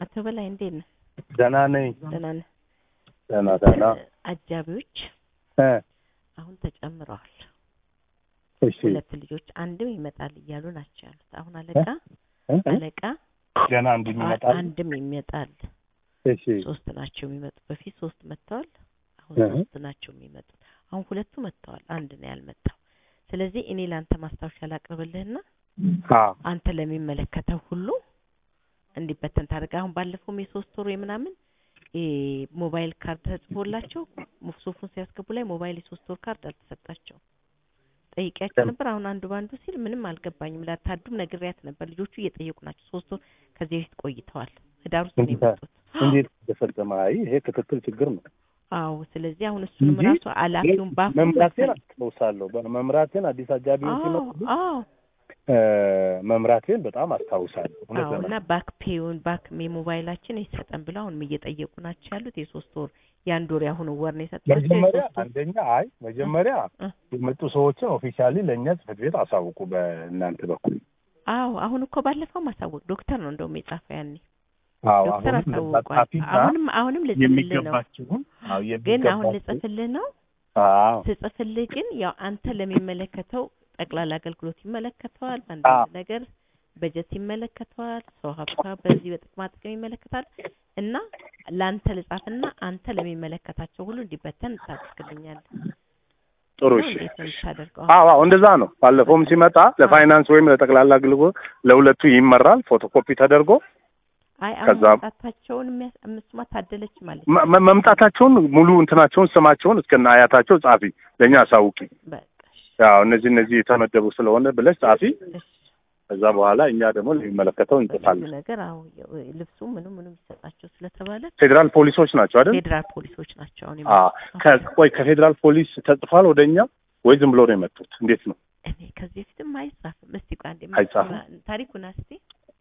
አቶ በላይ እንዴት ነህ? ደህና ነኝ። ደህና ነህ? ደህና ደህና። አጃቢዎች እ አሁን ተጨምረዋል። እሺ ሁለት ልጆች አንድም ይመጣል እያሉ ናቸው ያሉት። አሁን አለቃ እ እ አለቃ ገና አንድ የሚመጣ አንድም ይመጣል። እሺ ሶስት ናቸው የሚመጡት። በፊት ሶስት መጥተዋል። አሁን እህ። ሶስት ናቸው የሚመጡት። አሁን ሁለቱ መጥተዋል። አንድ ነው ያልመጣው። ስለዚህ እኔ ለአንተ ማስታወሻ ላቅርብልህና አ አንተ ለሚመለከተው ሁሉ እንዲበተን ታደርግ። አሁን ባለፈውም የሶስት ወሩ የምናምን እ ሞባይል ካርድ ተጽፎላቸው ሱፉን ሲያስገቡ ላይ ሞባይል የሶስት ወር ካርድ አልተሰጣቸው ጠይቂያቸው ነበር። አሁን አንዱ ባንዱ ሲል ምንም አልገባኝም። ላታዱም ነግሬያት ነበር። ልጆቹ እየጠየቁ ናቸው። ሶስት ወር ከዚህ በፊት ቆይተዋል። ህዳር ውስጥ ነው እንዴት የመጡት። እንዴት ተፈጸመ? አይ ይሄ ክትትል ችግር ነው አዎ። ስለዚህ አሁን እሱንም እንጂ ራሱ ኃላፊውን ባፉ መምራቴን አስታውሳለሁ። በመምራቴን አዲስ አጃቢዎች አዎ ሲመጡ አዎ እ መምራቴን በጣም አስታውሳለሁ። እውነት አዎ እና ለመናገር ባክ ፔውን ባክ የሞባይላችን ይሰጠን ብለው አሁንም እየጠየቁ ናቸው ያሉት። የሶስት ወር የአንድ ወር ያሁኑ ወር ነው የሰጣቸው። መጀመሪያ የሶስት ወር አንደኛ አይ መጀመሪያ እ የመጡ ሰዎችን ኦፊሻሊ ለእኛ ጽሕፈት ቤት አሳውቁ በእናንተ በኩል። አዎ አሁን እኮ ባለፈው ማሳወቅ ዶክተር ነው እንደውም የጻፈው ያኔ አዎ ዶክተር አሁንም አሳውቋል። ለጻፊና አሁንም አሁንም ልጽፍልህ ነው የሚገባችሁን አዎ ግን አሁን የሚገባችሁን ልጽፍልህ ነው አዎ ስጽፍልህ ግን ያው አንተ ለሚመለከተው ጠቅላላ አገልግሎት ይመለከተዋል። አዎ። አንዳንድ ነገር በጀት ይመለከተዋል። ሰው ሀብቷ በዚህ በጥቅማ ጥቅም ይመለከታል እና ለአንተ ልጻፍና አንተ ለሚመለከታቸው ሁሉ እንዲበተን ታደርግልኛለህ። ጥሩ ነው እሺ እንዴት ነው የምታደርገው? አዎ አዎ እንደዛ ነው። ባለፈውም ሲመጣ ለፋይናንስ ወይም ለጠቅላላ አገልግሎት ለሁለቱ ይመራል ፎቶኮፒ ተደርጎ አይ አሁን ከዛ- መምጣታቸውን የሚያስ እምስማ ታደለች ማለት መ- መ- መምጣታቸውን ሙሉ እንትናቸውን ስማቸውን እስከነ አያታቸው ጻፊ ለእኛ አሳውቂ። በቃ እሺ፣ ያው እነዚህ እነዚህ የተመደቡ ስለሆነ ብለሽ ጻፊ። እሺ። ከዛ በኋላ እኛ ደግሞ ለሚመለከተው ብዙ እንጽፋለን። ነገር አዎ ያው ልብሱ ምኑ ምኑ ይሰጣቸው ስለተባለ ፌዴራል ፖሊሶች ናቸው አይደል? ፌዴራል ፖሊሶች ናቸው አሁን አዎ። የመጡት። ከ- ቆይ ከፌዴራል ፖሊስ ተጽፏል ወደ እኛ ወይ ዝም ብሎ ነው የመጡት? እንዴት ነው? እኔ ከዚህ በፊትም አይጻፍም። እስቲ ቆይ አንዴ አይጻፍም? ታሪኩን- ታሪኩን እስቲ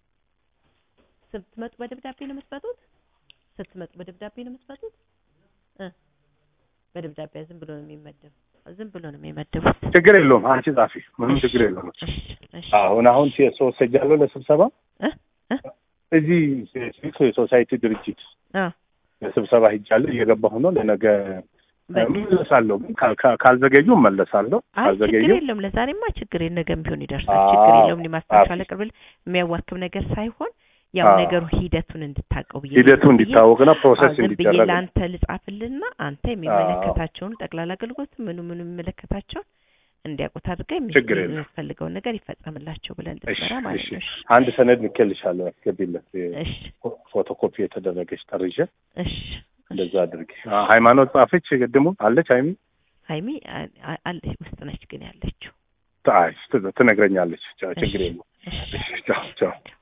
ስትመጡ በደብዳቤ ነው የምትመጡት? ስትመጡ በደብዳቤ ነው የምትመጡት? እ በደብዳቤ ዝም ብሎ ነው የሚመደብ ዝም ብሎ ነው የሚመደቡት። ችግር የለውም። አንቺ ጻፊ፣ ምንም ችግር የለውም። እሺ እሺ አሁን አሁን ሰው ሰጃለሁ ለስብሰባ እ እ እዚህ የሶሳይቲ ድርጅት አ ለስብሰባ ሂጃለሁ እየገባሁ ነው። ለነገ በቃ እመለሳለሁ። ግን ካል- ካል- ካልዘገዩ እመለሳለሁ። አይ ችግር ካልዘገዩ የለውም። ለዛሬማ ችግር የለም። ነገም ቢሆን ይደርሳል። አዎ፣ ችግር የለውም። እኔ ማስታወሻ አዎ። ለቅርብል የሚያዋክብ ነገር ሳይሆን ያው አዎ። ነገሩ ሂደቱን እንድታውቀው ብዬ ሂደቱ ዝም ብዬ- እንዲታወቅና አዎ፣ ፕሮሰስ ዝም ብዬ እንዲደረግ ለአንተ ልጻፍልና አንተ የሚመለከታቸውን ጠቅላላ አገልግሎት ምኑ ምኑ የሚመለከታቸውን እንዲያውቁት አድርገህ የሚ- ችግር የለም። የሚፈልገውን ነገር ይፈጸምላቸው ብለን እሺ፣ እንድትመራ ማለት እሺ። ነው። እሺ፣ አንድ ሰነድ ልኬልሻለሁ፣ አስገቢለት። እሺ፣ ፎቶኮፒ የተደረገች ጠርዤ እሺ። እንደዛ አድርጊ። አ- ሃይማኖት ጻፈች፣ ቅድሙ አለች። ሃይሚ ሀይሚ አ- አ- አለች ውስጥ ነች ግን ያለችው። አይ፣ ት- ትነግረኛለች። ቻው፣ ችግር እሺ፣ የለም። እሺ። እሺ፣ ቻው ቻው።